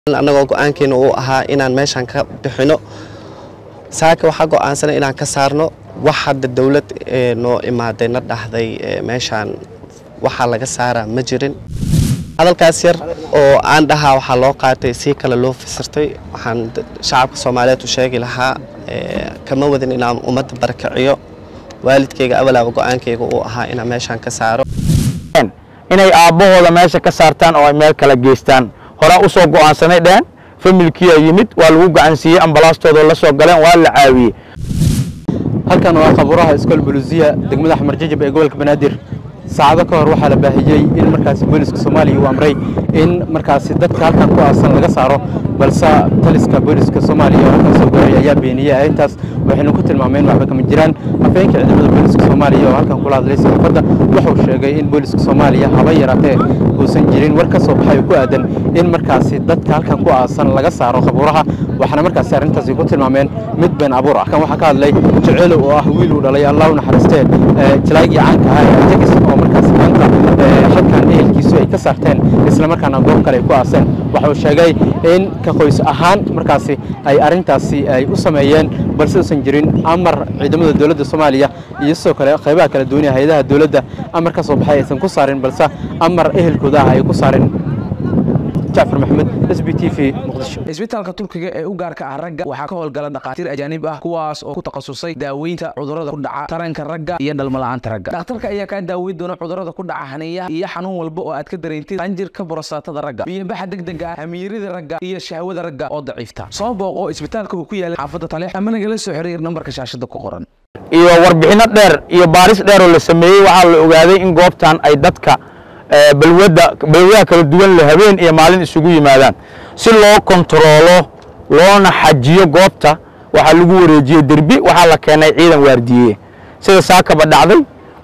annagoo go-aankeena uu ahaa inaan meeshaan ka bixino saaka waxaa go-aansanay inaan ka saarno wax hadda dowlad noo imaaday na dhahday meeshaan waxaa laga saaraa ma jirin hadalkaas yar oo aan dhahaa waxaa loo qaatay si kale loo fasirtay waxaan shacabka soomaaliyeed u sheegi lahaa kama wadin inaan ummadda barakiciyo waalidkayga awalaaba go-aankayga uu ahaa inaan meeshaan ka saaro inay aabbahooda meesha ka saartaan oo ay meel kala geystaan horaa u soo go'aansanay dheheen familkiyaa yimid waa lagu gacansiiyey ambalaastooda la soo galeen waa la caawiyey halkan waa qabuuraha iskool buluusiya degmada xamar jajab ee gobolka banaadir saacado ka hor waxaa la baahiyey in markaasi booliska soomaaliya uu amray in markaasi dadka halkan ku aasan laga saaro balse taliska booliska soomaaliya oo halkan soo gaaray ayaa beeniyey arrintaas waxaynu ku tilmaameen waxba kama jiraan afeenka ciidamada booliska soomaaliya oo halkan kula hadlay saxaafadda wuxuu sheegay in booliska soomaaliya haba yaraatee uusan jirin war ka soo baxay oo ku aadan in markaasi dadka halkan ku aasan laga saaro qabuuraha waxaana markaasi arrintaasi ku tilmaameen mid been abuur ah kan waxaa ka hadlay jeceelo oo ah wiil uu dhalay allah u naxariistee jalaagii caanka ahaa ee ajax oo markaasi maanta halkan ehelkiisu ay ka saarteen isla markaana goob kale ay ku aaseen waxa uu sheegay in ka qoys ahaan markaasi ay arrintaasi ay u sameeyeen balse uusan jirin amar ciidamada dowladda soomaaliya iyo sidoo kale qaybaha kala duwan ee hay-adaha dowladda amar ka soo baxay aysan ku saarin balse amar ehelkooda ah ay ku saareen jacfar maxamed s b t v muqdisho isbitaalka turkiga ee u gaarka ah ragga waxaa ka howlgala dhakhaatiir ajaanib ah kuwaas oo ku takhasusay daaweynta cudurrada ku dhaca taranka ragga iyo dhalmala'aanta ragga dhakhtarka ayaa kaa daaweyn doona cudurrada ku dhaca haniyaha iyo xanuun walba oo aad ka dareentid qanjirka borostaatada ragga biyobaxa degdega ah hamiirida ragga iyo shahwada ragga oo daciifta soo booqo isbitaalka uu ku yaala xaafadda taleex ama nagala soo xiriir nambarka shaashada ku qoran iyo warbixinno dheer iyo baaris dheer oo la sameeyey waxaa la ogaaday in goobtan ay dadka balwada balwadaha kala duwan le habeen iyo maalin isugu yimaadaan si loo kontaroolo loona xajiyo goobta waxaa lagu wareejiyey derbi waxaa la keenay ciidan waardiye sida saakaba dhacday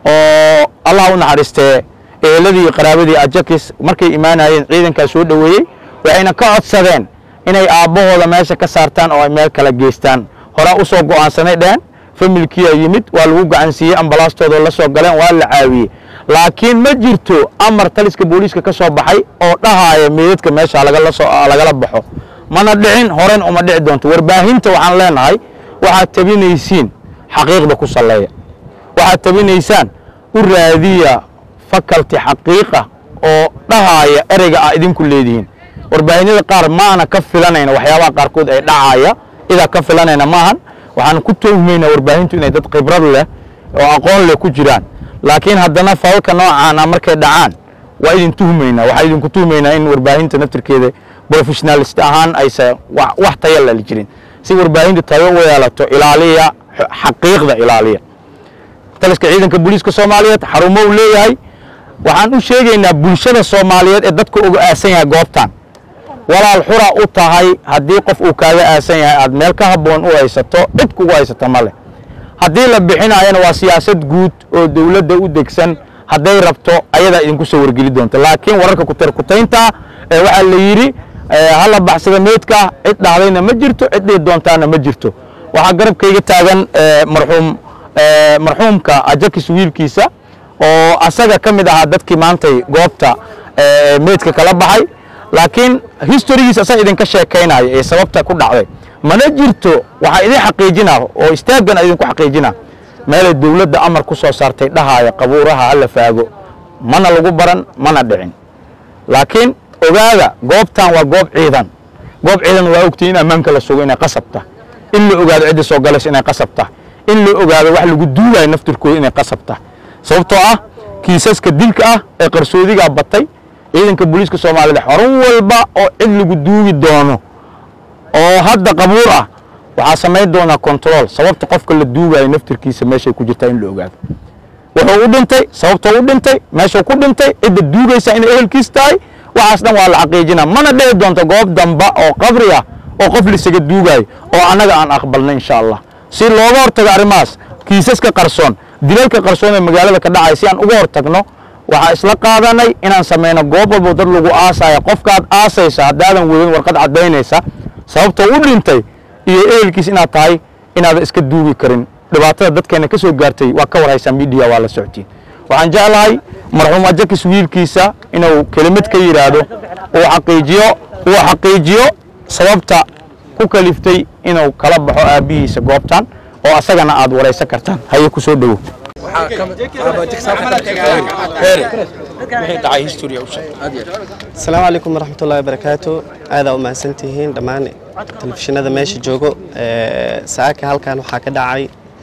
oo allah u naxariistee eheladii iyo qaraabadii ajakis markay imaanayeen ciidankaa soo dhoweeyey waxayna ka codsadeen inay aabbahooda meesha ka saartaan oo ay meel kala geystaan horaa u soo go'aansanay dheheen familkiyaa yimid waa lagu gacansiiyey ambalaastooda la soo galeen waa la caawiyey laakiin ma jirto amar taliska booliiska ka soo baxay oo dhahaaya meedadka meesha lagala baxo mana dhicin horen uma dhici doonto warbaahinta waxaan leenahay waxaad tabinaysiin xaqiiqda ku salleeya waxaad tabinaysaan u raadiya fakalti xaqiiqa oo dhahaaya ereyga ah idinku leedihiin warbaahinyada qaar maana ka filanayna waxyaabaha qaarkood ay dhacaaya idaa ka filanayna maahan waxaan ku tuhmaynaa warbaahintu inay dad khibrad leh oo aqoon leh ku jiraan laakiin haddana falalka noocaana markay dhacaan waa idin tuhmaynaa waxaa idinku tuhmaynaa in warbaahinta naftirkeeda professionalist ahaan aysa wax taya lali jirin si warbaahinta tayo u yeelato ilaaliya xaqiiqda ilaaliya taliska ciidanka booliiska soomaaliyeed xarumo uu leeyahay waxaan u sheegaynaa bulshada soomaaliyeed ee dadka uga aasan yahay goobtan walaal xura u tahay haddii qof uu kaaga aasan yahay aad meel ka habboon u haysato cid kugu haysato ma leh haddii la bixinaayana waa siyaasad guud oo dowladda u degsan hadday rabto ayadaa idinku soo wargeli doonta laakiin wararka kutarkutaynta ee waxaa la yidhi hala baxsada meydka cid dhahdayna ma jirto cid dhihi doontaana ma jirto waxaa garabkayga taagan marxuum marxuumka ajakis wiilkiisa oo asaga ka mid ahaa dadkii maantay goobta meydka kala baxay laakiin historigiisa asaga idinka sheekaynaya ee sababta ku dhacday mana jirto waxaa idin xaqiijinaa oo istaaggan idinku xaqiijinaa meelay dowladda amar ku soo saartay dhahaaya qabuuraha hala faago mana lagu baran mana dhicin laakiin ogaada goobtan waa goob ciidan goob ciidan waa ogtay in ammaanka la sugo inay qasabta in la ogaado cidda soo galaysa inay qasabta in la ogaado wax lagu duugayo naftirkooda inay qasabta sababtoo ah kiisaska dilka ah ee qarsoodigaa batay ciidanka booliiska soomaaliyeed xorun walba oo cid lagu duugi doono oo hadda qabuur ah waxaa samayn doonaa control sababta qofka la duugayo naftirkiisa meeshay ku jirtaa in la ogaado wuxuu u dhintay sababtoo u dhintay meeshuu ku dhintay cidda duugaysa inay ehelkiis tahay waxaas dhan waa la xaqiijinaa mana dhici doonto goob damba oo qabri ah oo qof lisaga duugaayo oo annaga aan aqbalna insha allah si looga hortago arrimahaas kiisaska qarsoon dilalka qarsoon ee magaalada ka dhacaya si aan uga hortagno waxaa isla qaadanay inaan samayno goob walbo dad lagu aasaya qofkaad aasaysa haddaadan weydin warqad caddaynaysa sababtoo u dhintay iyo ehelkiis inaad tahay inaadan iska duugi karin dhibaatada dadkeena ka soo gaartay waa ka warhaysaa midiya waa la socotiin waxaan jeclahay marxuum ajakis wiilkiisa inuu kelimad ka yidhaahdo uu xaqiijiyo uu xaqiijiyo sababta ku kaliftay inuu kala baxo aabbihiisa goobtan oo asagana aad waraysan kartaan haye ku soo dhowow asalaamu calaykum waraxmatullahi wabarakaatu aadaa u mahadsantihiin dhammaan telefishinada meesha joogo Ee, saaka halkan waxaa ka dhacay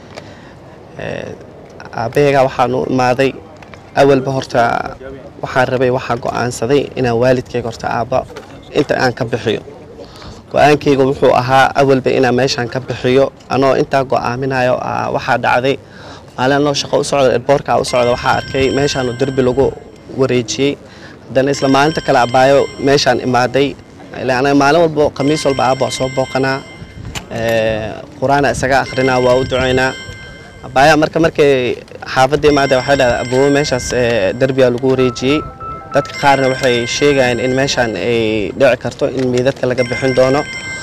ee, aabbaheega waxaan u imaaday awalba horta waxaan rabay waxaan go'aansaday inaan waalidkayga horta aabba inta aan ka bixiyo go-aankayga wuxuu ahaa awalba inaan meeshaan ka bixiyo anoo intaa go'aaminayo ah, waxaa dhacday maalin anoo shaqo u socda erboorka u socda waxaa arkay meeshaan oo derbi lagu wareejiyey haddana isla maalinta kale abaayo meeshaan imaaday ilaa anaga maalin walba khamiis walba aabba waa soo booqanaa ee, qur-aana isaga akhrinaa waa u ducaynaa abaayaa marka markay xaafadda imaada waxay dhahdaa aboowe meeshaas ee, derbigaa lagu wareejiyey dadka qaarna waxay sheegayaan in meeshaan ay dhici karto in miidadka laga bixin doono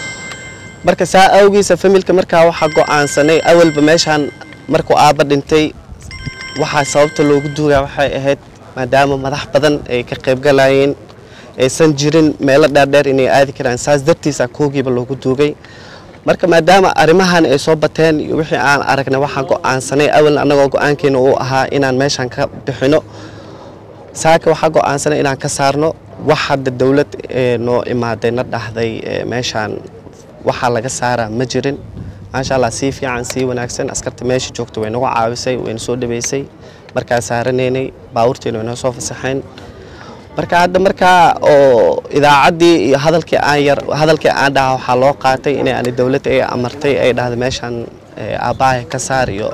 marka saa awgiisa familka markaa waxaa go'aansanay awalba meeshaan markuu aabba dhintay waxaa sababta loogu duugaa waxay ahayd maadaama madax badan ay ka qaybgalayeen aysan jirin meelo dheerdheer inay aadi karaan saas dartiisa koogiiba loogu duugay marka maadaama arrimahan ay soo bateen iyo wixii aan aragnay waxaan go'aansanay awal annagoo go'aankeena uu ahaa inaan meeshaan ka bixino saaka waxaa go'aansanay inaan ka saarno wax hadda dowlad ee noo imaaday na dhahday ee meeshaan waxaa laga saaraa ma jirin maasha allah sii fiican sii wanaagsan askarta meesha joogta way nagu caawisay wayna soo dhaweysay markaa saaranaynay baabuurteena way noo soo fasaxeen marka hadda markaa oo idaacaddii iyo hadalkii aan yar hadalkii aan dhaha waxaa loo qaatay inay ani dowladda ay amartay ay dhahda meeshaan ee, aabbahay ka saar iyo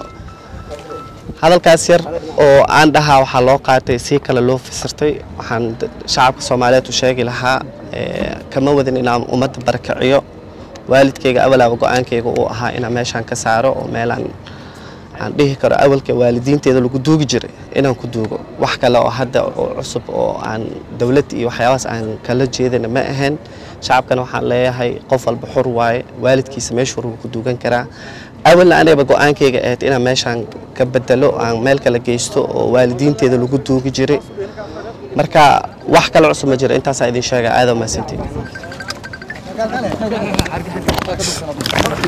hadalkaas yar oo aan dhahaa waxaa loo qaatay si kale loo fasirtay waxaan d- shacabka soomaaliyeed u sheegi lahaa ee, kama wadin inaan ummadda barakiciyo waalidkayga awalaaba go-aankayga uu ahaa inaan meeshaan ka saaro oo meelaan aan dhihi karo awalka waalidiinteeda lagu duugi jiray inaan ku duugo wax kale oo hadda oo cusub oo aan dowlad iyo waxyaabahaas aan kala jeedana ma ahayn shacabkana waxaan leeyahay qof walba xur waaye waalidkiisa meeshuu rabo ku duugan karaa awalna anigaba go-aankayga ahayd inaan meeshaan ka bedelo aan meel kale geysto oo waalidiinteeda lagu duugi jiray marka wax kale cusub ma jiro intaasaa idin sheega aada mahadsantiin